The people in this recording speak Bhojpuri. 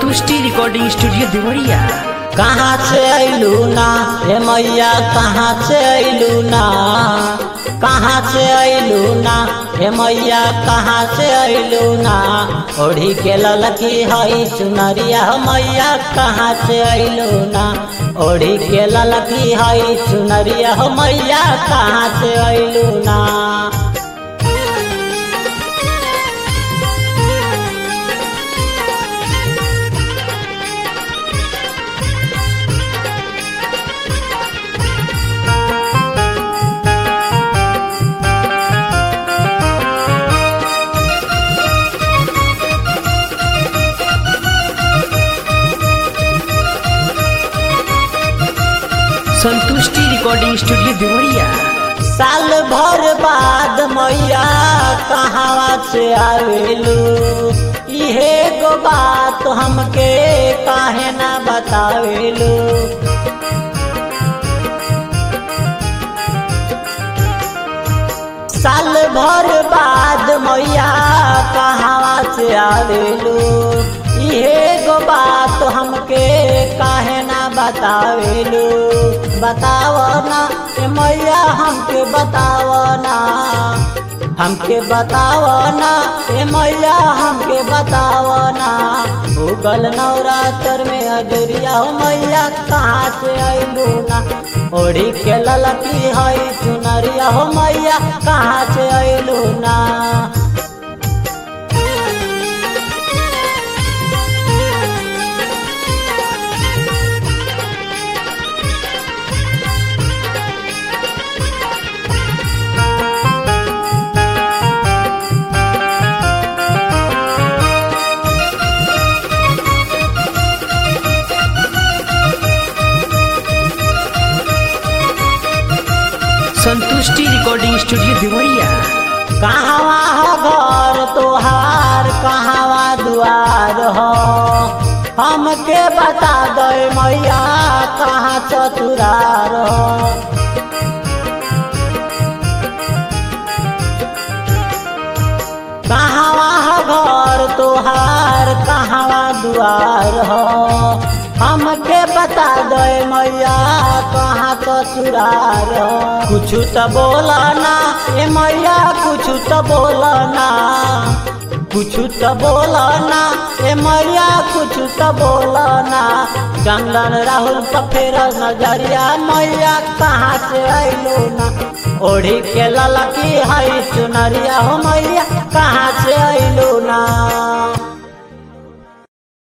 संतुष्टि रिकॉर्डिंग स्टूडियो देवरिया कहाँ से अइलू ना हे मैया कहाँ से अइलू ना कहाँ से अइलू ना हे मैया कहाँ से अइलू ना ओढ़ी के ललकी हई चुनरिया हो मैया कहाँ से अइलू ना ओढ़ी के ललकी हई चुनरिया हो मैया कहाँ से अइलू ना संतुष्टि रिकॉर्डिंग स्टूडियो देवरिया साल भर बाद मैया कहाँ से आवेलू इहे गो बात हमके काहे ना बतावेलू साल भर बाद मैया कहाँ से आवेलू इहे गो बात हमके काहे ना बतावेलू बताव ना ए मैया हमके बताव ना हमके बताव ना ए मैया हमके बताव ना भूगल नवरात्र में अजरिया हो मैया कहाँ से अइलू ना ओढ़ी के ललकी हई चुनरिया हो मैया कहाँ से अइलू ना संतुष्टि रिकॉर्डिंग स्टूडियो देवरिया कहवा हो घर तोहार कहवा दुआर हो हमके बता दे मैया कहाँ चतुरार हो कहवा हो घर तोहार कहवा दुआर हो हमके बता दे मैया कहाँ ससुरार हो कुछ तो बोला ना ए मैया कुछ तो बोला ना कुछ तो बोला ना ए मैया कुछ तो बोला ना चंदन राहुल तो फेर नजरिया मैया कहाँ से अइलो ना ओढ़ी के ललकी हई चुनरिया हो मैया कहाँ से अइलो ना